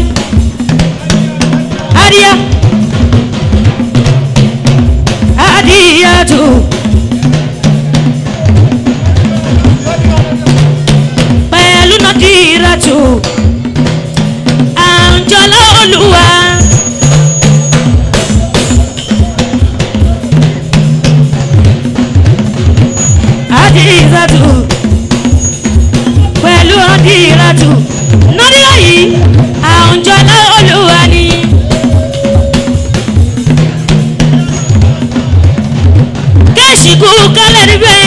àdìyá àdìyá tún. pẹ̀lú nàdíràtù àǹjọ́lá olúwa. àdìràtù pẹ̀lú nàdíràtù nàdírà yìí àǹjọ́lá olúwa ni. kẹ́sì kú kálẹ̀ níbẹ̀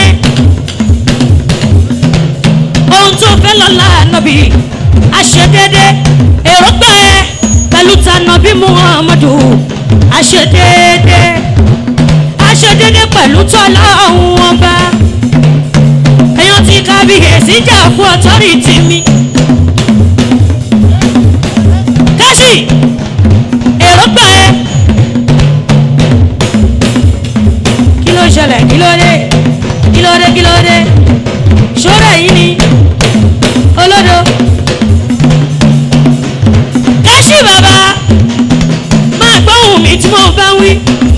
ohun tó fẹ́ lọ́la nàbí àṣedédé èròǹgbà ẹ pẹ̀lú tànàbí muhammadu àṣedédé àṣedédé pẹ̀lú tọ́lá ọ̀hún ọba èèyàn ti kábíyèsí jà fún ọ̀tọ́rìtì mi. kẹ́sì èròǹgbà ẹ kí ló ṣẹlẹ̀ kí ló dé kí ló dé kí ló dé ṣọ́ra yìí ni olódo káṣí bàbá máa gbóhùn mi tí mo bá ń wí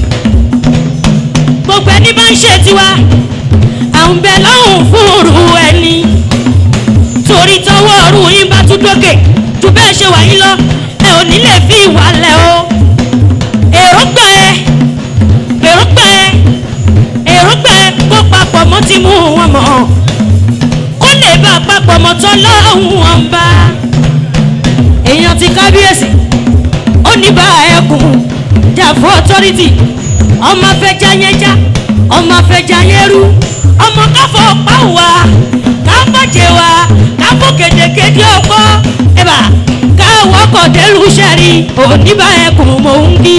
gbogbo ẹni bá ń ṣe tiwa àwọn bẹ lọ́hùn fún òru ẹni torí tọwọ́ ọ̀run yín bá tún dókè ju bẹ́ẹ̀ ṣe wà yín lọ ẹ ò ní lè fi ìwà lẹ̀ o èròǹgbà ẹ èròǹgbà ẹ èròǹgbà ẹ kó papọ̀ mọ́ ti mú wọn mọ̀ kó lè bá papọ̀ mọ́ tọ́ lọ́hùn wọn bá èèyàn ti kábíyèsí ó ní bá ẹkùn jà fún ọtọ́rìtì ọmọ afẹ́já yẹn já ọmọ afẹ́já yẹn rú ọmọ káfọ́ pa wá káfọ́jẹ wá káfọ́ kédekéde ọgbọ́ ẹ̀bà káwọ́ kọ̀dẹ́lù sẹ́rí òní bá ẹkùn mò ń kí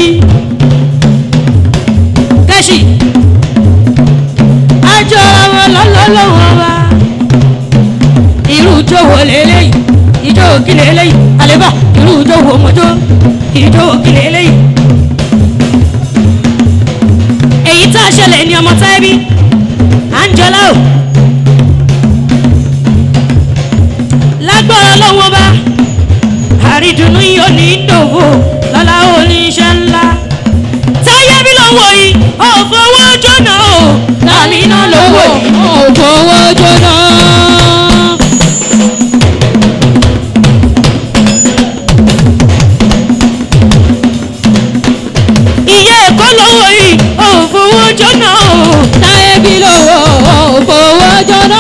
kẹ́sì àjọ ọmọ lọ́lọ́lọ́wọ́ wa irú ijó wo lélẹ́yìí ijó kí lélẹ́yìí àlébà irú ijó wo mọ́jó ijó kí lélẹ́yìí. èyí tá a ṣẹlẹ̀ ní ọmọ táyébí àǹjọ́lá o lọ́wọ́ bá àrídùnú yóò ní dòwò lọ́la oníṣẹ́ ńlá táyé bí lọ́wọ́ yìí ò fowó jóná o tàmí náà lọ́wọ́ yìí. òfowó jóná. ìyá ẹ̀kọ́ lọ́wọ́ yìí ò fowó jóná o. táyé bí lówó òfowó jóná.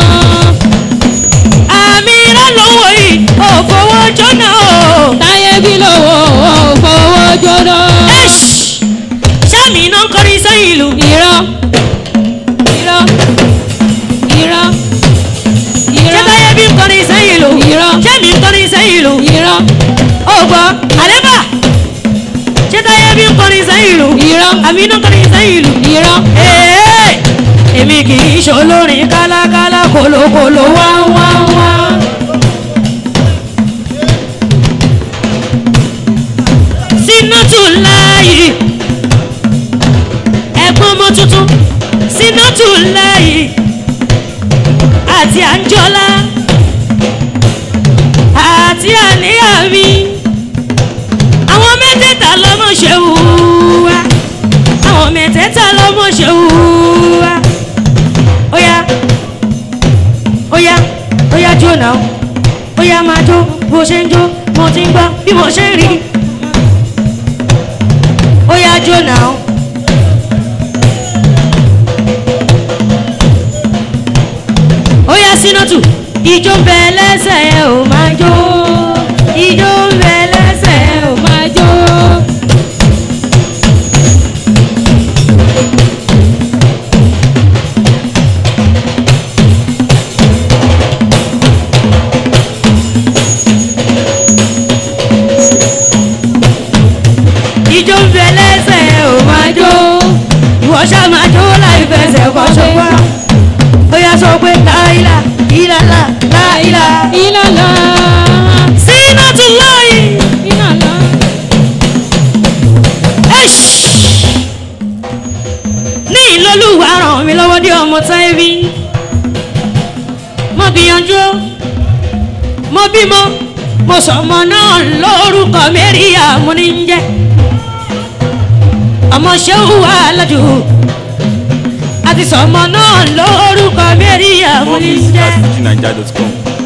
àmì iná lọ́wọ́ yìí ò fowó jóná o. táyé bí lówó òfowó jóná. sẹ́mi iná ń kọrin sẹ́yìn ìlú. irọ́ irọ́ irọ́ ṣé irọ́ táyé bí ń kọrin sẹ́yìn ìlú. Irọ́. sẹ́mi ń kọrin sẹ́yìn ìlú. irọ́ ó gbọ́ àlẹ́bà ṣé táyé bí ń kọrin sẹ́yìn ìlú. irọ́ àmì iná ń kọrin sẹ́yìn ìlú. irọ́ Ee, èmi kì í ṣolórin kálákálá kòlókòló wá wá wá. Sínátù láàyè ẹ̀gbọ́n ọmọ tuntun Sínátù láàyè àti Àǹjọ́lá àti àníyàn mi àwọn mẹ́tẹ̀ẹ̀ta lọ́mọ ṣe wù wá àwọn mẹ́tẹ̀ẹ̀ta lọ́mọ ṣe wù wá. Óyá óyá óyá jó náà óyá máa jó bó ṣe ń jó mo ti ń gbọ́ bí mo ṣe ń rí. Óyá jó náà. Óyá Sínátù ìjó ń bẹ lẹ́sẹ̀ ẹ̀ ò máa jó ìjó ń bẹ lẹ́sẹ̀ ẹ̀ ò máa jó. ìjó ń bẹ lẹ́sẹ̀ ẹ̀ ò máa jó ìwọ ṣá máa jó láì fẹsẹ̀ kọ́ ṣọwọ́ ó yá sọ pé láìlà ìlàlà láìlà ìlàlá Sínátù láì. ìlàlá. ní ìlọlúwa ràn mí lọ́wọ́ dé ọmọ táyébí mo gbìyànjú mo bímọ mo sọmọ náà lórúkọ mẹ́ríà mo ní ń jẹ́ ọmọ ṣéwù wà lọ́jù àti sọmọ náà lórúkọ mẹ́ríà mo More ní ń music jẹ́. at fujininja.com.